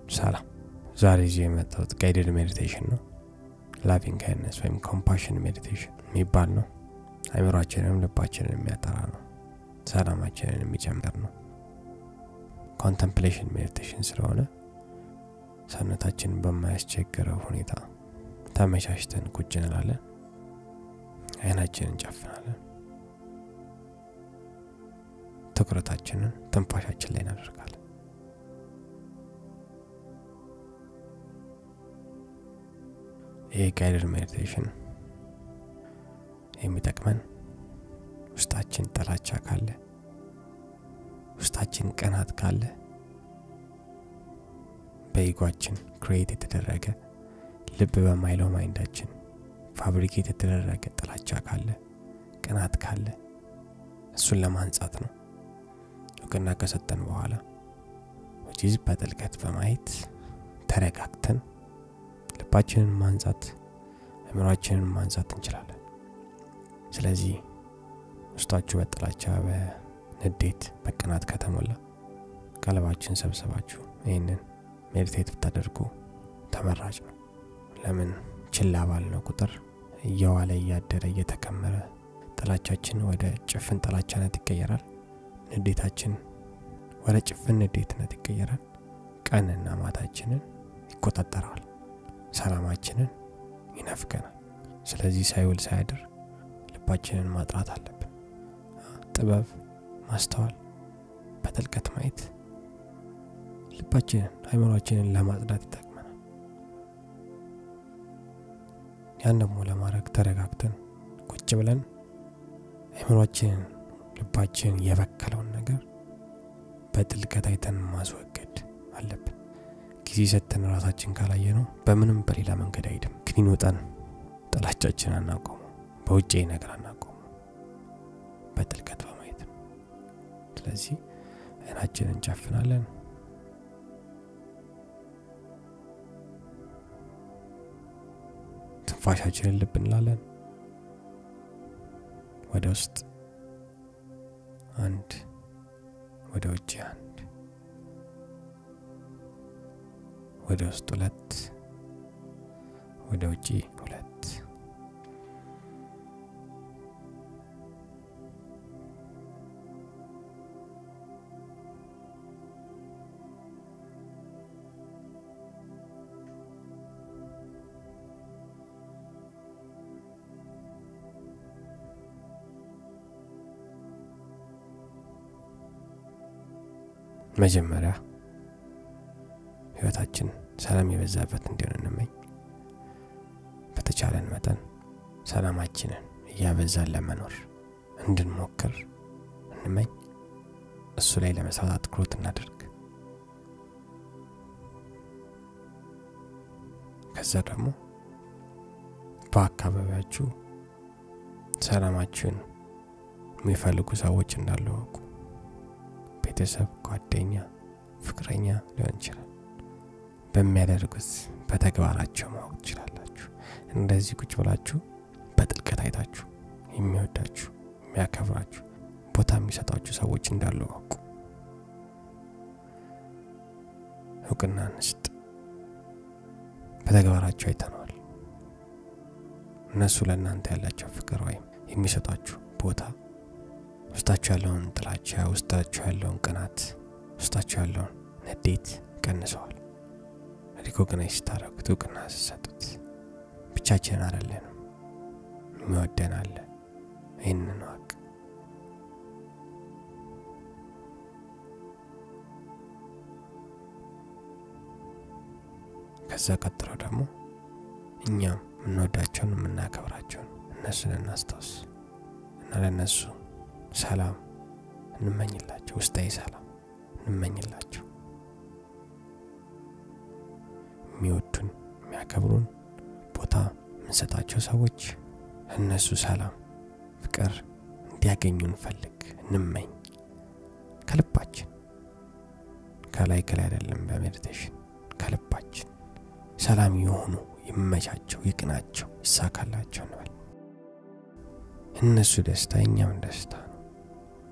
ሰላም። ዛሬ ይዤ የመጣሁት ጋይድድ ሜዲቴሽን ነው። ላቪንግ ካይንድነስ ወይም ኮምፓሽን ሜዲቴሽን የሚባል ነው። አይምሯችንንም ልባችንን የሚያጠራ ነው። ሰላማችንን የሚጨምር ነው። ኮንተምፕሌሽን ሜዲቴሽን ስለሆነ ሰውነታችንን በማያስቸግረው ሁኔታ ተመቻችተን ቁጭ እንላለን። አይናችንን እንጨፍናለን። ትኩረታችንን ትንፋሻችን ላይ እናደርጋለን። ይህ ጋይድድ ሜዲቴሽን የሚጠቅመን ውስጣችን ጥላቻ ካለ፣ ውስጣችን ቅናት ካለ፣ በኢጓችን ክሬት የተደረገ ልብ በማይለው ማይንዳችን ፋብሪኬት የተደረገ ጥላቻ ካለ፣ ቅናት ካለ እሱን ለማንጻት ነው። እውቅና ከሰጠን በኋላ ወጂዝ በጥልቀት በማየት ተረጋግተን ልባችንን ማንጻት አእምሯችንን ማንጻት እንችላለን። ስለዚህ ውስጣችሁ በጥላቻ በንዴት በቅናት ከተሞላ ቀለባችን ሰብስባችሁ ይህንን ሜዲቴት ብታደርጉ ተመራጭ ነው። ለምን ችላ ባልነው ቁጥር እየዋለ እያደረ እየተከመረ ጥላቻችን ወደ ጭፍን ጥላቻነት ይቀየራል። ንዴታችን ወደ ጭፍን ንዴትነት ይቀየራል። ቀንና ማታችንን ይቆጣጠረዋል። ሰላማችንን ይነፍገናል። ስለዚህ ሳይውል ሳያድር ልባችንን ማጥራት አለብን። ጥበብ፣ ማስተዋል፣ በጥልቀት ማየት ልባችንን አይምሯችንን ለማጽዳት ይጠቅመናል። ያን ደግሞ ለማድረግ ተረጋግተን ቁጭ ብለን አይምሯችንን ልባችንን የበከለውን ነገር በጥልቀት አይተን ማስወገድ አለብን። ጊዜ ሰጥተን ራሳችን ካላየ ነው በምንም በሌላ መንገድ አይድም። ክኒን ውጠን ጥላቻችን አናቆሙ፣ በውጭ ነገር አናቆሙ፣ በጥልቀት በማየት ነው። ስለዚህ አይናችንን እንጨፍናለን። ትንፋሻችንን ልብ እንላለን። ወደ ውስጥ አንድ፣ ወደ ውጭ አንድ፣ ወደ ውስጥ ሁለት፣ ወደ ውጭ ሁለት። መጀመሪያ ህይወታችን ሰላም የበዛበት እንዲሆን እንመኝ። በተቻለን መጠን ሰላማችንን እያበዛን ለመኖር እንድንሞክር እንመኝ። እሱ ላይ ለመስራት አትኩሮት እናደርግ። ከዛ ደግሞ በአካባቢያችሁ ሰላማችሁን የሚፈልጉ ሰዎች እንዳሉ እወቁ። ቤተሰብ፣ ጓደኛ፣ ፍቅረኛ ሊሆን ይችላል። በሚያደርጉት በተግባራቸው ማወቅ ትችላላችሁ። እንደዚህ ቁጭ ብላችሁ በጥልቀት አይታችሁ የሚወዳችሁ የሚያከብራችሁ ቦታ የሚሰጣችሁ ሰዎች እንዳሉ አውቁ። እውቅና እንስጥ። በተግባራቸው አይተነዋል። እነሱ ለእናንተ ያላቸው ፍቅር ወይም የሚሰጣችሁ ቦታ ውስጣችሁ ያለውን ጥላቻ፣ ውስጣችሁ ያለውን ቅናት፣ ውስጣችሁ ያለውን ንዴት ቀንሰዋል። ሪኮግናይዝ ስታደረጉት፣ እውቅና ስሰጡት ብቻችን አይደለንም፣ የሚወደን አለ። ይህንን ዋቅ ከዛ ቀጥሎ ደግሞ እኛም የምንወዳቸውን የምናከብራቸውን እነሱን እናስታውስ እና ለእነሱ ሰላም እንመኝላቸው፣ ውስጣዊ ሰላም እንመኝላቸው። የሚወዱን የሚያከብሩን ቦታ የምንሰጣቸው ሰዎች እነሱ ሰላም፣ ፍቅር እንዲያገኙ እንፈልግ፣ እንመኝ ከልባችን። ከላይ ከላይ አይደለም፣ በሜዲቴሽን ከልባችን ሰላም የሆኑ ይመቻቸው፣ ይቅናቸው፣ ይሳካላቸው እንበል። እነሱ ደስታ የኛም ደስታ ነው።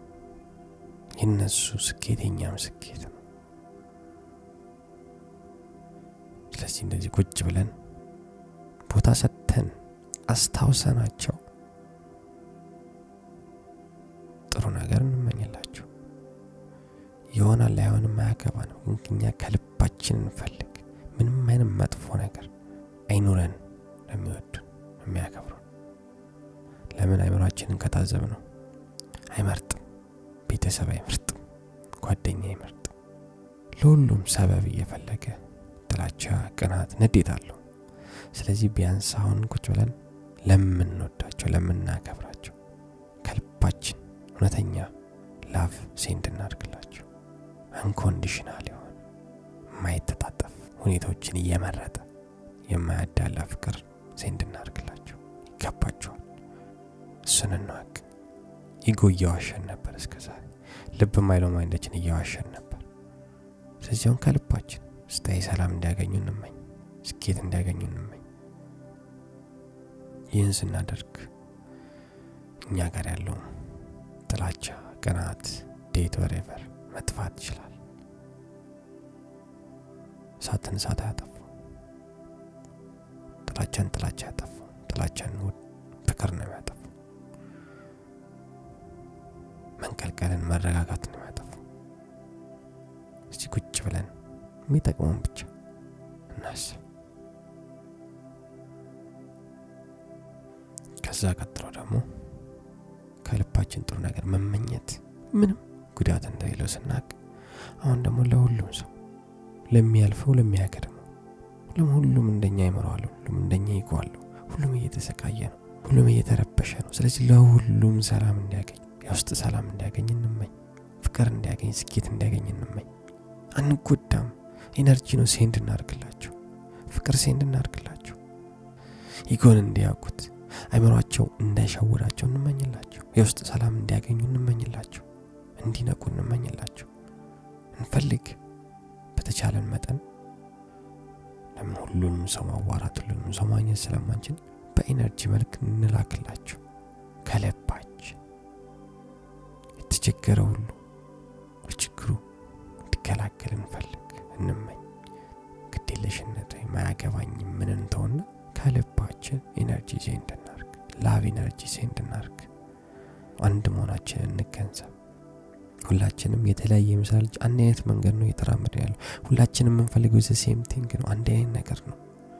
የነሱ ስኬት የኛም ስኬት ነው። ስለዚህ እንደዚህ ቁጭ ብለን ቦታ ሰጥተን አስታውሰናቸው ጥሩ ነገር እንመኝላቸው። ይሆናል ላይሆንም አያገባንም፣ ግን እኛ ከልባችን እንፈልግ። ምንም አይነት መጥፎ ነገር አይኑረን ለሚወዱን የሚያከብሩን። ለምን አይምሯችንን ከታዘብ ነው አይመርጥም፣ ቤተሰብ አይመርጥም፣ ጓደኛ አይመርጥም። ለሁሉም ሰበብ እየፈለገ ጥላቻ፣ ቅናት፣ ንዴት አለው። ስለዚህ ቢያንስ አሁን ቁጭ ብለን ለምንወዳቸው ለምናከብራቸው ከልባችን እውነተኛ ላቭ ሴንድ እናድርግላቸው። አንኮንዲሽናል የሆነ የማይተጣጠፍ ሁኔታዎችን እየመረጠ የማያዳላ ፍቅር ሴንድ እናድርግላቸው። ይገባቸዋል። እሱን እንወቅ። ኢጎ እየዋሸን ነበር እስከ ዛሬ። ልብ ማይለው ማይንዳችን እየዋሸን ነበር። ስለዚህ አሁን ከልባችን ስታይ ሰላም እንዲያገኙ እንመኝ፣ ስኬት እንዲያገኙ እንመኝ። ይህን ስናደርግ እኛ ጋር ያለው ጥላቻ፣ ቅናት፣ ዴት ወሬቨር መጥፋት ይችላል። እሳትን እሳት አያጠፉ፣ ጥላቻን ጥላቻ ያጠፉ፣ ጥላቻን ፍቅር ነው የሚያጠፉ፣ መንቀልቀልን መረጋጋት ነው የሚያጠፉ። እስቲ ቁጭ ብለን የሚጠቅመውን ብቻ እናስብ። ከዛ ቀጥሎ ደግሞ ከልባችን ጥሩ ነገር መመኘት ምንም ጉዳት እንደሌለው ስናቅ፣ አሁን ደግሞ ለሁሉም ሰው ለሚያልፈው፣ ለሚያቀድመው፣ ሁሉም ሁሉም እንደኛ ይምረዋል፣ ሁሉም እንደኛ ይጓዋለሁ፣ ሁሉም እየተሰቃየ ነው፣ ሁሉም እየተረበሸ ነው። ስለዚህ ለሁሉም ሰላም እንዲያገኝ፣ የውስጥ ሰላም እንዲያገኝ እንመኝ፣ ፍቅር እንዲያገኝ፣ ስኬት እንዲያገኝ እንመኝ። አንጎዳም። ኤነርጂ ነው ሴንድ እናርግላቸው፣ ፍቅር ሴንድ እናርግላቸው፣ ኢጎን እንዲያውቁት አይምሯቸው እንዳይሸውራቸው እንመኝላቸው። የውስጥ ሰላም እንዲያገኙ እንመኝላቸው። እንዲነቁ እንመኝላቸው። እንፈልግ በተቻለን መጠን ለምን ሁሉንም ሰው ማዋራት ሁሉንም ሰው ማግኘት ስለማንችል በኢነርጂ መልክ እንላክላቸው። ከልባችን የተቸገረ ሁሉ በችግሩ እንዲገላገል እንፈልግ እንመኝ። ግዴለሽነት ወይም አያገባኝም ምን እንተውና ከልባችን ኢነርጂ ሴንድ እናርግ፣ ላቭ ኢነርጂ ሴንድ እናርግ። አንድ መሆናችንን እንገንዘብ። ሁላችንም የተለያየ ይመስላል፣ አንድ አይነት መንገድ ነው እየተራመደ ያለው። ሁላችንም የምንፈልገው ዘ ሴም ቲንግ ነው፣ አንድ አይነት ነገር ነው።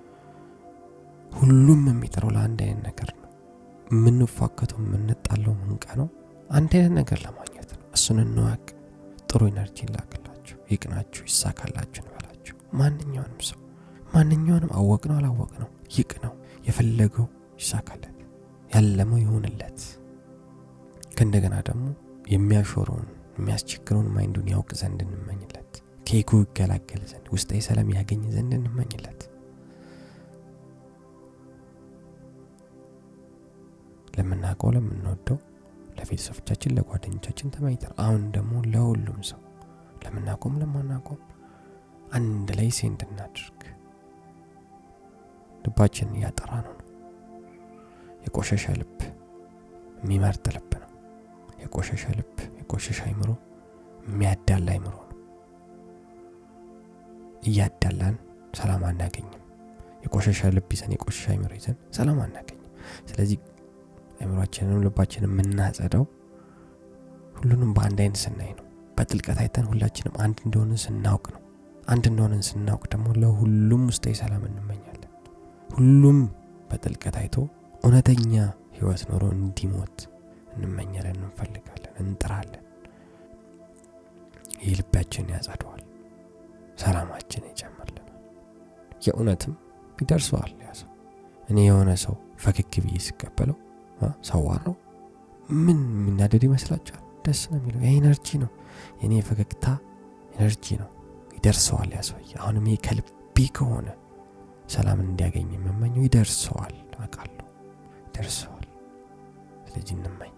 ሁሉም የሚጠራው ለአንድ አይነት ነገር ነው። የምንፋከተው የምንጣለው ምንቀ ነው አንድ አይነት ነገር ለማግኘት ነው። እሱን እንዋቅ። ጥሩ ኢነርጂ ላክላችሁ፣ ይቅናችሁ፣ ይሳካላችሁ እንበላችሁ። ማንኛውንም ሰው ማንኛውንም አወቅ ነው አላወቅ ነው ይቅ ነው የፈለገው ይሳካለት፣ ያለመው ይሆንለት። ከእንደገና ደግሞ የሚያሾረውን የሚያስቸግረውን ማይንዱን ያውቅ ዘንድ እንመኝለት። ከኢጎ ይገላገል ዘንድ ውስጣዊ ሰላም ያገኝ ዘንድ እንመኝለት። ለምናውቀው ለምንወደው ለቤተሰቦቻችን ለጓደኞቻችን ተመኝተን አሁን ደግሞ ለሁሉም ሰው ለምናቆም ለማናቆም አንድ ላይ ሴንድ እናድርግ። ልባችንን እያጠራ ነው ነው የቆሸሸ ልብ የሚመርጥ ልብ ነው። የቆሸሸ ልብ የቆሸሸ አይምሮ የሚያዳላ አይምሮ ነው። እያዳላን ሰላም አናገኝም። የቆሸሸ ልብ ይዘን የቆሸሸ አይምሮ ይዘን ሰላም አናገኝም። ስለዚህ አይምሯችንንም ልባችንን የምናጸዳው ሁሉንም በአንድ አይነት ስናይ ነው። በጥልቀት አይተን ሁላችንም አንድ እንደሆንን ስናውቅ ነው። አንድ እንደሆንን ስናውቅ ደግሞ ለሁሉም ውስጣዊ ሰላም እንመኛለን። ሁሉም በጥልቀት አይቶ እውነተኛ ህይወት ኖሮ እንዲሞት እንመኛለን፣ እንፈልጋለን፣ እንጥራለን። ይህ ልባችን ያጸደዋል፣ ሰላማችን ይጨምርልናል። የእውነትም ይደርሰዋል ያ ሰው። እኔ የሆነ ሰው ፈገግ ብዬ ሲቀበለው ሰዋራው ምን የሚናደድ ይመስላችኋል? ደስ ነው የሚለው የኤነርጂ ነው። የእኔ የፈገግታ ኤነርጂ ነው። ይደርሰዋል ያ ሰውዬ። አሁንም ይሄ ከልቤ ከሆነ ሰላም እንዲያገኝ የምመኘው ይደርሰዋል፣ አውቃለሁ፣ ይደርሰዋል። ስለዚህ እንመኝ።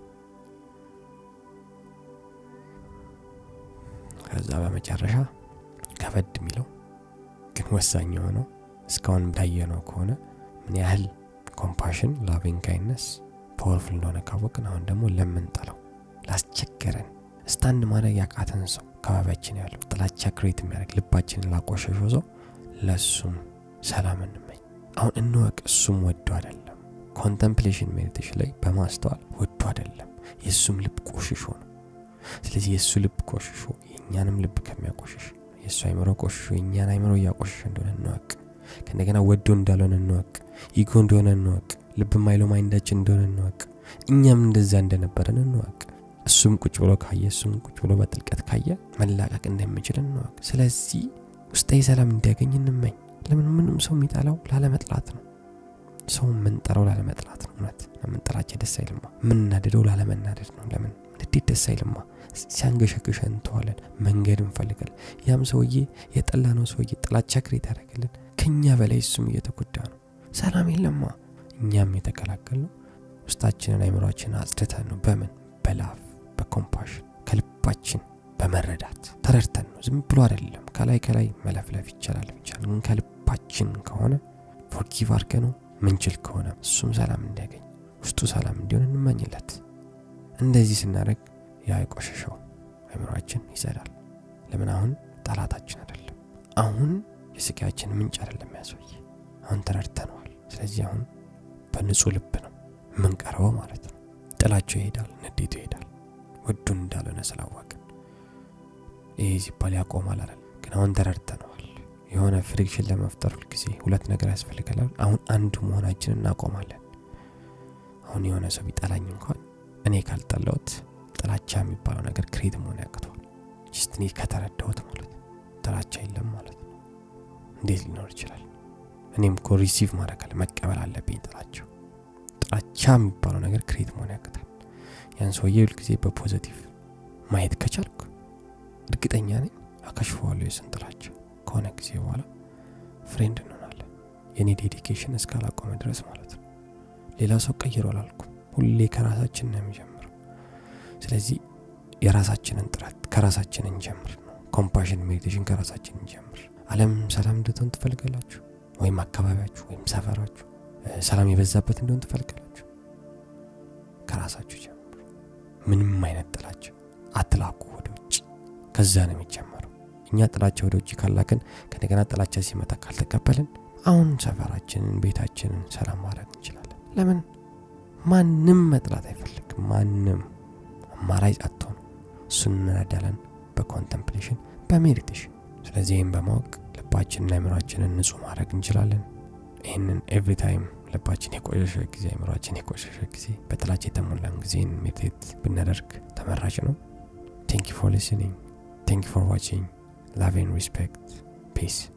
ከዛ በመጨረሻ ከበድ የሚለው ግን ወሳኝ የሆነው እስካሁን እንዳየነው ከሆነ ምን ያህል ኮምፓሽን ላቪንግ ካይነስ ፓወርፉል እንደሆነ ካወቅን አሁን ደግሞ ለምንጠላው ላስቸገረን ስታንድ ማድረግ ያቃተን ሰው አካባቢያችን ያለው ጥላቻ ክሬት የሚያደርግ ልባችንን ላቆሸሸው ሰው ለሱም ሰላም እንመኝ። አሁን እንወቅ፣ እሱም ወዶ አይደለም። ኮንተምፕሌሽን ሜዲቴሽን ላይ በማስተዋል ወዶ አይደለም፣ የእሱም ልብ ቆሽሾ ነው። ስለዚህ የእሱ ልብ ቆሽሾ የእኛንም ልብ ከሚያቆሽሽ የእሱ አይምሮ ቆሽሾ የእኛን አይምሮ እያቆሸሸ እንደሆነ እንወቅ። ከእንደገና ወዶ እንዳልሆነ እንወቅ። ኢጎ እንደሆነ እንወቅ። ልብ ማይለው ማይንዳችን እንደሆነ እንወቅ። እኛም እንደዛ እንደነበረን እንወቅ። እሱም ቁጭ ብሎ ካየ እሱም ቁጭ ብሎ በጥልቀት ካየ መላቀቅ እንደሚችል እንወቅ። ስለዚህ ውስጣዊ ሰላም እንዲያገኝ እንመኝ። ለምን ምንም ሰው የሚጠላው ላለመጥላት ነው። ሰው የምንጠራው ላለመጥላት ነው። እውነት ለምንጠላቸው ደስ አይልማ። የምናደደው ላለመናደድ ነው። ለምን ንዴት ደስ አይልማ። ሲያንገሸግሸ እንተዋለን፣ መንገድ እንፈልጋለን። ያም ሰውዬ የጠላ ነው ሰውዬ ጥላቻ ክሬት ያደረገልን ከኛ በላይ እሱም እየተጎዳ ነው። ሰላም የለማ። እኛም የተከላከል ነው ውስጣችንን አይምሯችንን አጽድተን ነው። በምን በላፍ በኮምፓሽን ከልባችን በመረዳት ተረድተን ነው። ዝም ብሎ አይደለም። ከላይ ከላይ መለፍለፍ ይቻላል ብቻ ግን ከልባችን ከሆነ ፎርጊቭ አድርገ ነው ምንችል ከሆነ እሱም ሰላም እንዲያገኝ ውስጡ ሰላም እንዲሆን እንመኝለት። እንደዚህ ስናደርግ ያ የቆሸሸው አይምሯችን ይጸዳል። ለምን አሁን ጠላታችን አይደለም። አሁን የስቃያችን ምንጭ አይደለም ያሰውዬ አሁን ተረድተነዋል። ስለዚህ አሁን በንጹህ ልብ ነው የምንቀርበው ማለት ነው። ጥላቸው ይሄዳል፣ ንዴቱ ይሄዳል። ወዱን እንዳልሆነ ስላወቅን ይሄ ሲባል ያቆማል አይደል? ግን አሁን ተረድተነዋል። የሆነ ፍሪክሽን ለመፍጠር ሁልጊዜ ሁለት ነገር ያስፈልገናል። አሁን አንዱ መሆናችንን እናቆማለን። አሁን የሆነ ሰው ቢጠላኝ እንኳን እኔ ካልጠላሁት ጥላቻ የሚባለው ነገር ክሬት መሆን ያቅተዋል። ጅስት እኔ ከተረዳሁት ማለት ነው። ጥላቻ የለም ማለት ነው። እንዴት ሊኖር ይችላል? እኔም እኮ ሪሲቭ ማድረግ አለ መቀበል አለብኝ ጥላቸው ጥላቻ የሚባለው ነገር ክሬት መሆን ያቅታል። ያን ሰውዬ ሁልጊዜ በፖዘቲቭ ማየት ከቻልኩ እርግጠኛ ነኝ አካሽፈዋለሁ የስን ጥላቻ ከሆነ ጊዜ በኋላ ፍሬንድ እንሆናለን። የኔ ዴዲኬሽን እስካላቆመ ድረስ ማለት ነው። ሌላ ሰው ቀይሮ አላልኩም። ሁሌ ከራሳችን ነው የሚጀምረው። ስለዚህ የራሳችንን ጥረት ከራሳችን እንጀምር ነው። ኮምፓሽን ሜዲቴሽን ከራሳችን እንጀምር። አለም ሰላም እንድትሆን ትፈልጋላችሁ? ወይም አካባቢያችሁ ወይም ሰፈራችሁ ሰላም የበዛበት እንደሆን ትፈልጋላችሁ? ከራሳችሁ ጀምሩ። ምንም አይነት ጥላቻ አትላኩ ወደ ውጭ። ከዛ ነው የሚጀመረው። እኛ ጥላቻ ወደ ውጭ ካላክን ከእንደገና ጥላቻ ሲመጣ ካልተቀበልን አሁን ሰፈራችንን፣ ቤታችንን ሰላም ማድረግ እንችላለን። ለምን ማንም መጥላት አይፈልግም። ማንም አማራጭ አጥቶ ነው። እሱን እንረዳለን በኮንተምፕሌሽን በሜዲቴሽን። ስለዚህ ይህም በማወቅ ልባችንና አይምሯችንን ንጹህ ማድረግ እንችላለን። ይህንን ኤቭሪ ታይም ልባችን የቆሸሸ ጊዜ አይምሯችን የቆሸሸ ጊዜ በጥላቻ የተሞላን ጊዜን ሜዲቴት ብናደርግ ተመራጭ ነው። ቴንክ ፎር ሊስኒንግ ቴንክ ፎር ዋቺንግ ላቭ ኤንድ ሪስፔክት ፒስ